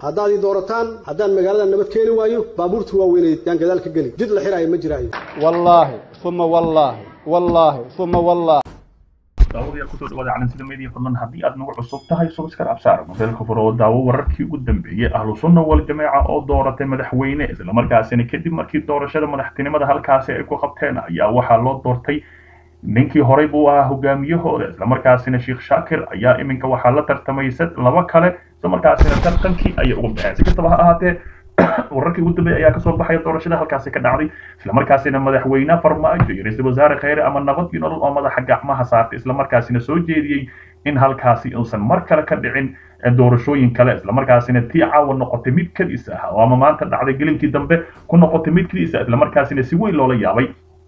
haddaad ii doorataan haddaan magaalada nabad keeni waayo baabuurta waaweyneed yaan gadaal ka geli jid la xiraayo ma jiraayo wallaahi uma wallaahi wallaahi uma wallaahi daawadayaal kusoo dhawaada calansida media fadlan haddii aad nagu cusub tahay subscribe absaar modeelka furo oo daawo wararkii ugu dambeeyey ahlu sunna wal jameeca oo dooratay madaxweyne islamarkaasina kadib markii doorashada madaxtinimada halkaasi ay ku qabteen ayaa waxaa loo doortay ninkii horey buu ahaa hogaamiyahooda islamarkaasina sheekh shaakir ayaa iminka waxaa la tartamay laba kale islamarkaasina tartankii ayay ugu baxeen si kastaba ha ahaatee wararkii ugu dambeeyay ayaa kasoo baxaya doorashada halkaasi ka dhacday islamarkaasina madaxweyne farmaajo iyo ra-iisul wasaare kheyre ama nabad iyo nolol oo madaxa gacmaha saartay islamarkaasina soo jeediyey in halkaasi uusan mar kale ka dhicin doorashooyin kale islamarkaasina tii caawa noqotay mid kadis ah oo ama maanta dhacday gelinkii dambe ku noqotay mid kadis ah islamarkaasina si weyn loola yaabay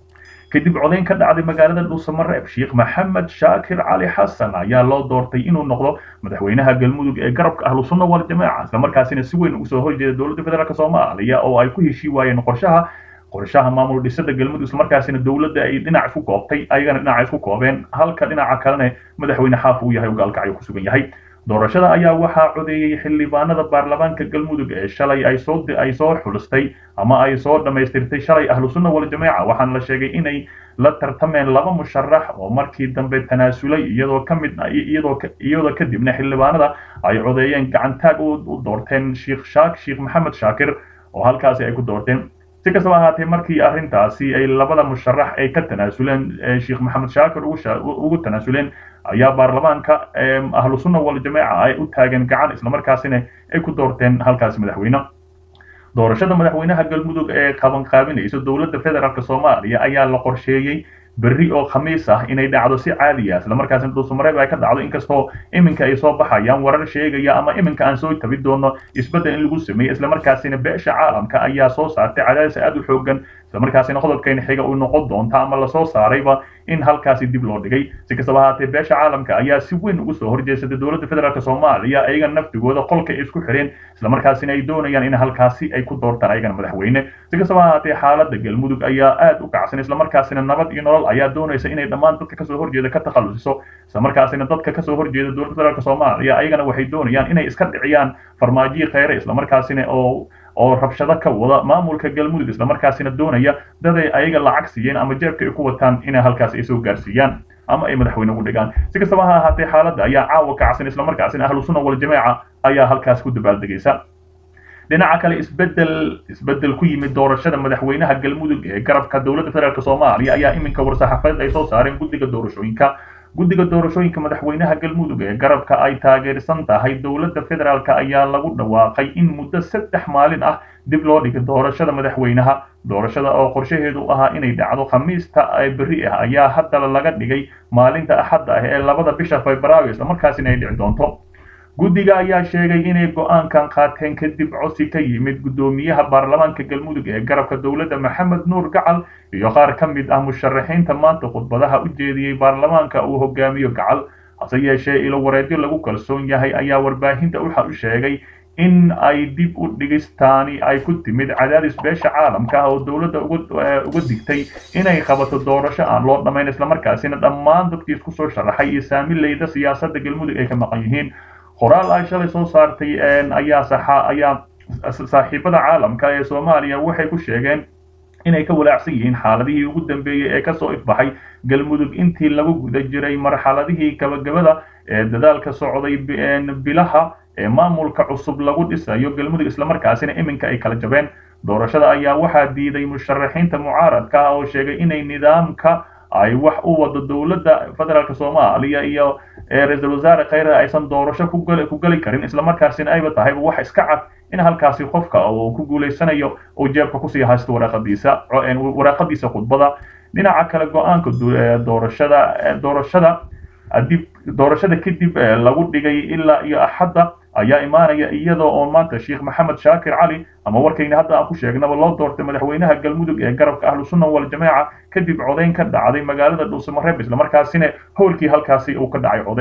kadib codayn ka dhacday magaalada dhuusamareeb sheekh maxamed shaakir cali xasan ayaa loo doortay inuu noqdo madaxweynaha galmudug ee garabka ahlu sunna wal jamaaca islamarkaasina si weyn ugu soo horjeeda dowladda federaalk soomaaliya oo ay ku heshii waayeen qorshaha qorshaha maamul dhisada galmudug islamarkaasina dowladda ay dhinac isku koobtay ayagana dhinaca isku koobeen halka dhinaca kalena madaxweyne xaaf uu yahay gaalkacyo ku sugan yahay doorashada ayaa waxaa codeeyey xildhibaanada baarlamaanka galmudug ee shalay ay soo ay soo xulistay ama ay soo dhammaystirtay shalay ahlu sunna wal jamaaca waxaana la sheegay inay la tartameen laba musharax oo markii dambe tanaasulay iyadoo ka mid iyadoo iyadoo kadibna xildhibaanada ay codeeyeen gacantaag u doorteen sheekh shaak sheekh maxamed shaakir oo halkaasi ay ku doorteen si kastaba ahaatee markii arrintaasi ay labada musharax ay ka tanaasuleen sheekh maxamed shaakir ugu tanaasuleen ayaa baarlamaanka ahlu sunna wal jamaaca ay u taageen gacan islamarkaasina ay ku doorteen halkaasi madaxweyne doorashada madaxweynaha galmudug ee qabanqaabinaysa dowladda federaalk soomaaliya ayaa la qorsheeyey berri oo khamiis ah inay dhacdo si caadi ah islamarkaasina dhuusamareeb ay ka dhacdo inkastoo iminka ay soo baxayaan warar sheegaya ama iminka aan soo tabi doono isbeddel in lagu sameeyey islamarkaasina beesha caalamka ayaa soo saartay cadaadis aad u xoogan islamarkaasina qodobkeena xiga uu noqon doonta ama lasoo saarayba in halkaasi dib loo dhigay si kastaba ahaatee beesha caalamka ayaa si weyn ugu soo horjeesatay dowladda federaalk soomaaliya ayagana naftigooda qolka ay isku xireen islamarkaasina ay doonayaan in halkaasi ay ku doortaan ayagana madaxweyne si kastaba ahaatee xaaladda galmudug ayaa aad u kacsan islamarkaasina nabad iyo nolol ayaa doonaysa inay dhammaan dadka kasoo horjeeda ka takhalusiso islamarkaasina dadka kasoo horjeeda dowladda federaalk soomaaliya ayagana waxay doonayaan inay iska dhiciyaan farmaajiyi kheyre islamarkaasina oo oo rabshado ka wada maamulka galmudug islamarkaasina doonaya daday ayaga lacag siiyeen ama jeebka ay ku wataan inay halkaas ay soo gaarsiiyaan ama ay madaxweyne ugu dhigaan si kastaba ha ahaatee xaaladda ayaa caawa kacsan islamarkaasina ahlu sunna wal jamaaca ayaa halkaas ku dabaaldegaysa dhinaca kale isbedel isbedel ku yimid doorashada madaxweynaha galmudug ee garabka dowladda federaalk soomaaliya ayaa iminka war-saxaafadeed ay soo saareen guddiga doorashooyinka guddiga doorashooyinka madaxweynaha galmudug ee garabka ay taageersan tahay dowladda federaalk ayaa lagu dhawaaqay in muddo saddex maalin ah dib loo dhigay doorashada madaxweynaha doorashada oo qorshaheedu ahaa inay dhacdo khamiista berri ah ayaa haddana laga dhigay maalinta axadda ah ee labada bisha februaayo islamarkaasina ay dhici doonto guddiga ayaa sheegay inay go-aankan qaateen kadib cosi ka yimid guddoomiyaha baarlamaanka galmudug ee garabka dowladda maxamed nuur gacal iyo qaar ka mid ah musharaxiinta maanta khudbadaha u jeediyey baarlamaanka uu hogaamiyo gacal hase yeeshee ilo wareedyo lagu kalsoon yahay ayaa warbaahinta waxa u sheegay in ay dib u dhigistaani ay ku timid cadaadis beesha caalamka ah oo dowladda uga digtay inay qabato doorasho aan loo dhammayn islamarkaasina dhammaan dadkii isku soo sharaxay iyo saamileyda siyaasadda galmudug ay ka maqan yihiin qoraal ay shalay soo saartay ayaa saxa ayaa saaxiibada caalamka ee soomaaliya waxay ku sheegeen inay ka walaacsan yihiin xaaladihii ugu dambeeyey ee kasoo ifbaxay galmudug intii lagu guda jiray marxaladihii gabagabada ee dadaalka socday bilaha ee maamulka cusub lagu dhisayo galmudug islamarkaasina iminka ay kala jabeen doorashada ayaa waxaa diiday musharaxiinta mucaaradka ah oo sheegay inay nidaamka ay wax u wado dowladda federaalk soomaaliya iyo ra-iisul wasaare kheyre aysan doorasho ku geli karin islamarkaasina ayba tahayba wax iska cad in halkaasi qofka uu ku guulaysanayo uu jeebka kusii haysto waraaqadiisa waraaqadiisa khudbada dhinaca kale go-aanka doorashada doorashada dib doorashada kadib lagu dhigay ilaa iyo axadda ayaa imaanaya iyadoo oo maanta sheekh maxamed shaakir cali ama warkayna hadda aan ku sheegnaba loo doortay madaxweynaha galmudug ee garabka ahlu sunna wal jamaaca kadib codayn ka dhacday magaalada dhuusamareeb islamarkaasina howlkii halkaasi uu ka dhacay codayn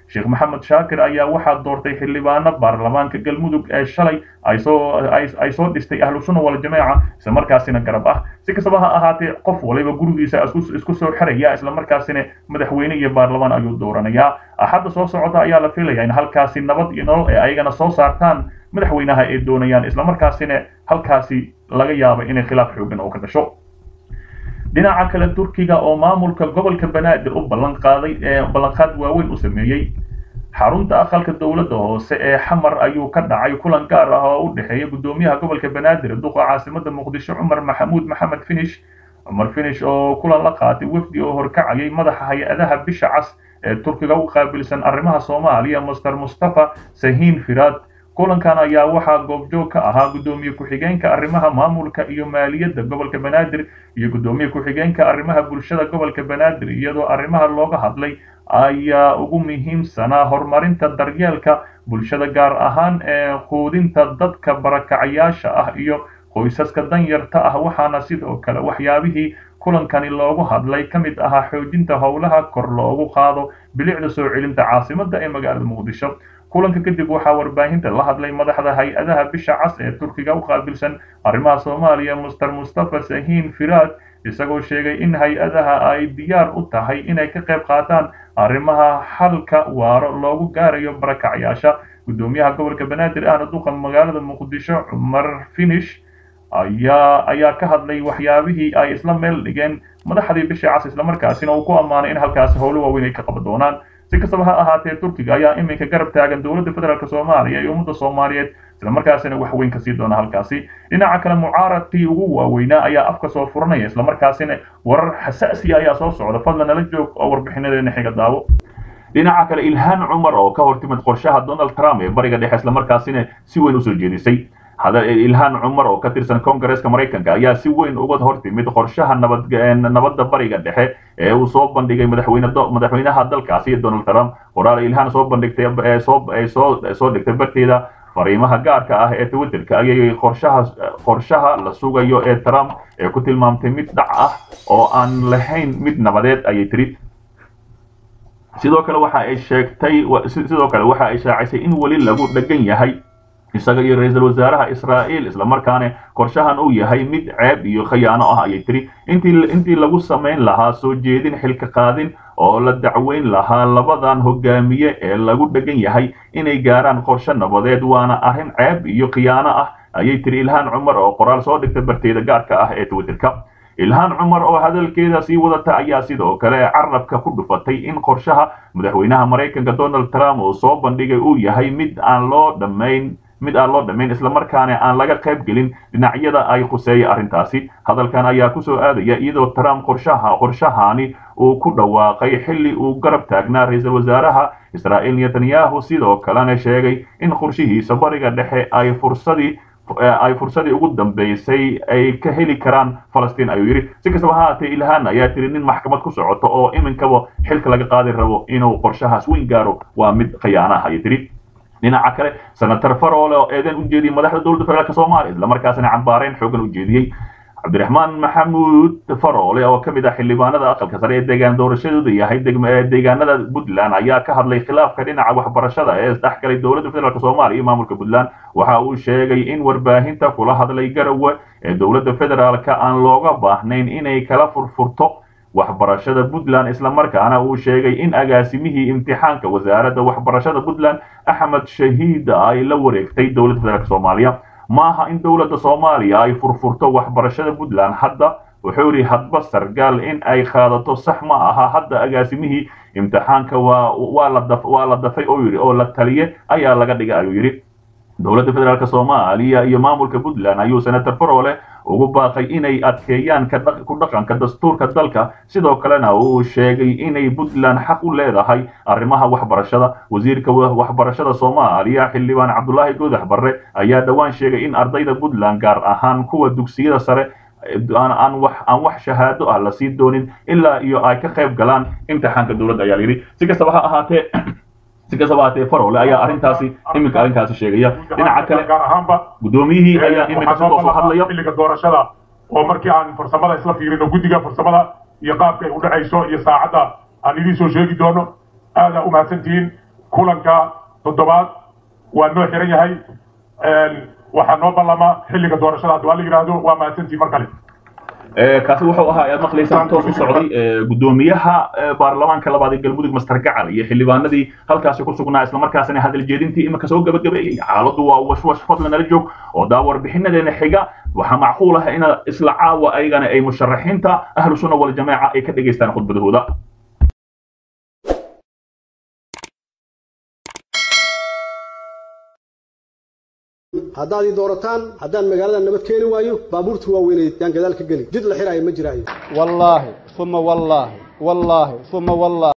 sheekh maxamed shaakir ayaa waxaa doortay xildhibaano baarlamaanka galmudug ee shalay ay soo ay soo dhistay ahlu sunna waljamaaca isla markaasina garab ah si kastaba ha ahaatee qof waliba gurigiisa isku soo xiraya isla markaasina madaxweyne iyo baarlamaan ayuu dooranayaa axadda soo socota ayaa la filaya in halkaasi nabad iyo nolol ay ayagana soo saartaan madaxweynaha ay doonayaan isla markaasina halkaasi laga yaabo inay khilaaf xoogan oo ka dhasho dhinaca kale turkiga oo maamulka gobolka banaadir u ballan qaaday ee ballanqaad waaweyn u sameeyey xarunta aqalka dowladda hoose ee xamar ayuu ka dhacay kulan gaar ah oo u dhexeeya guddoomiyaha gobolka banaadir duqa caasimada muqdisho cumar maxamuud maxamed finish cumar finish oo kulan la qaatay wafdi oo horkacayay madaxa hay-adaha bisha cas ee turkiga u qaabilsan arrimaha soomaaliya master mustafa sahiin firaad kulankan ayaa waxaa goobjoog ka ahaa guddoomiye ku-xigeenka arrimaha maamulka iyo maaliyadda gobolka banaadir iyo guddoomiye ku-xigeenka arrimaha bulshada gobolka banaadir iyadoo arrimaha looga hadlay ayaa ugu muhiimsanaa horumarinta daryeelka bulshada gaar ahaan ee quudinta dadka barakacayaasha ah iyo qoysaska danyarta ah waxaana sidoo kale waxyaabihii kulankani loogu hadlay ka mid ahaa xoojinta howlaha kor loogu qaado bilicda soo celinta caasimadda ee magaalada muqdisho kulanka kadib waxaa warbaahinta la hadlay madaxda hay-adaha bisha cas ee turkiga u qaabilsan arrimaha soomaaliya master mustafa sahiin firaad isagoo sheegay in hay-adaha ay diyaar u tahay inay ka qayb qaataan arrimaha xalka waaro loogu gaarayo barakacyaasha guddoomiyaha gobolka banaadir ahna duqa magaalada muqdisho cumar finish ayaa ayaa ka hadlay waxyaabihii ay isla meel dhigeen madaxdii bisha cas islamarkaasina uu ku ammaanay in halkaasi howlo waaweyn ay ka qaban doonaan si kastaba ha ahaatee turkiga ayaa iminka garab taagan dowladda federaalk soomaaliya iyo ummadda soomaaliyeed islamarkaasina wax weyn kasii doona halkaasi dhinaca kale mucaaradkii ugu waaweynaa ayaa afka soo furanaya islamarkaasina warar xasaasiya ayaa soo socda fadlan nala joog oo warbixinadeena xiga daawo dhinaca kale ilhaan cumar oo ka hortimid qorshaha donald trump ee bariga dhexe islamarkaasina si weyn usoo jeedisay ilhaan cumar oo ka tirsan kongareeska maraykanka ayaa si weyn uga hortimid qorshaha nabad nabadda bariga dhexe ee uu soo bandhigay madaxweyne madaxweynaha dalkaasi donald trump qoraal ilhaan soo bandhigtay soo soo soo dhigtay barteeda fariimaha gaarka ah ee twitterka ayay qorshaha qorshaha la sugayo ee trump ee ku tilmaamtay mid dhac ah oo aan lahayn mid nabadeed ayay tiri sidoo kale waxa ay sheegtay sidoo kale waxa ay shaacisay in weli lagu dhagan yahay isaga iyo ra-iisul wasaaraha israa'iil islamarkaana qorshahan uu yahay mid ceeb iyo khayaano ah ayay tiri intii intii lagu samayn lahaa soo jeedin xilka qaadin oo la dacweyn lahaa labadan hogaamiye ee lagu dhegan yahay inay gaaraan qorshe nabadeed waana arrin ceeb iyo khiyaano ah ayay tiri ilhaan cumar oo qoraal soo dhigtay barteeda gaarka ah ee twitterka ilhaan cumar oo hadalkeeda sii wadata ayaa sidoo kale carabka ku dhufatay in qorshaha madaxweynaha maraykanka donald trump uu soo bandhigay uu yahay mid aan loo dhammayn mid aan loo dhammayn islamarkaana aan laga qayb gelin dhinacyada ay khuseeya arrintaasi hadalkan ayaa kusoo aadaya iyadoo trump qorshaha qorshahani uu ku dhawaaqay xilli uu garab taagnaa ra-iisul wasaaraha israa'iil netanyahu sidoo kalena sheegay in qorshihiisa bariga dhexe ay fursadii ay fursadii ugu dambeysay ay ka heli karaan falastiin ayuu yidhi si kastaba ha haatee ilhaan ayaa tiri nin maxkamad ku socoto oo iminkaba xilka laga qaadi rabo inuu qorshahaas weyn gaaro waa mid khiyaana ah ayay tiri dhinaca kale senator farole oo eedan u jeediyey madaxda dowladda federaalk soomaaliya islamarkaasina cambaareen xoogan u jeediyey cabdiraxmaan maxamuud farole oo ka mid ah xildhibaanada aqalka sare ee deegaan doorashadooda yahay deegaanada puntland ayaa ka hadlay khilaafka dhinaca waxbarashada ee isdhexgalay dowladda federaalk soomaaliya iyo maamulka puntland waxa uu sheegay in warbaahinta kula hadlay garowe ee dowladda federaalka aan looga baahnayn inay kala furfurto waxbarashada puntland islamarkaana uu sheegay in agaasimihii imtixaanka wasaaradda waxbarashada puntland axmed shahiid ay la wareegtay dowladda federaalk soomaaliya maaha in dowladda soomaaliya ay furfurto waxbarashada puntland hadda wuxuu yidhi hadba sargaal in ay qaadato sax ma aha hadda agaasimihii imtixaanka waa waa la daf waa la dafay oo yidhi oo la taliye ayaa laga dhigay ayuu yidhi dowladda federaalk soomaaliya iyo maamulka puntland ayuu senator farole ugu baaqay inay adkeeyaan ku dhaqanka dastuurka dalka sidoo kalena uu sheegay inay puntland xaq u leedahay arrimaha waxbarashada wasiirka waxbarashada soomaaliya xildhibaan cabdulaahi goodax barre ayaa dhowaan sheegay in ardayda puntland gaar ahaan kuwa dugsiyada sare aan wax aan wax shahaado ah la sii doonin ilaa iyo ay ka qayb galaan imtixaanka dowladda ayaa yidhi si kastaba ha ahaatee si kastaba haatee farole ayaa arrintaasi iminka arrinkaasi sheegaya dhinaca kale gaar ahaanba guddoomiyihii ayaa iminka sidoo soo hadlaya xilliga doorashada oo markii aan farsamada isla fiirino guddiga farsamada iyo qaabka ay u dhacayso iyo saacadda aan idiin soo sheegi doono aadaa u mahadsantihiin kulanka toddobaad waa noo xiran yahay waxaa noo ballama xilliga doorashada haddii waa la yidhaahdo waa mahadsantii mar kale kaasi wuxuu ahaa ayaad maqlaysaan toos u socday gudoomiyaha baarlamaanka labaad ee galmudug master gacal iyo xildhibaanadii halkaasi ku sugnaa islamarkaasina hadal jeedintii imika soo gabagabeeyey xaaladdu waa washwash fadlan nala joog oo daa warbixinadeena xiga waxaa macquul ah in isla caawa ayagana ay musharaxiinta ahlu sunna waljamaaca ay ka dhegaystaan khudbadahooda haddaad ii doorataan haddaan magaalada nabad keeni waayo baabuurta waaweyneed yaan gadaal ka geli jid la xiraayo ma jiraayo wallaahi uma wallaahi wallaahi uma wallaahi